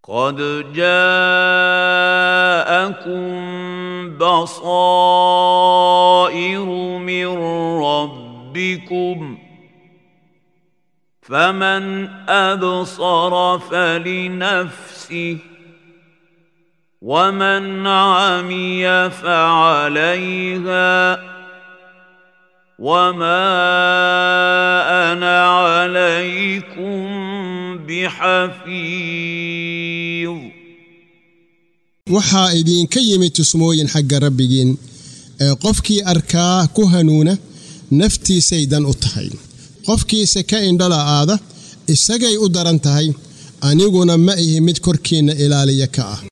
قد جاءكم بصائر من ربكم فمن ابصر فلنفسه ومن عمي فعليها وما انا عليكم بحفيظ waxaa idiinka yimid tusmooyin xagga rabbigiin ee qofkii arkaa ku hanuuna naftiisay dan u tahay qofkiisa ka indhala-aada isagay u daran tahay aniguna ma ihi mid korkiinna ilaaliya ka ah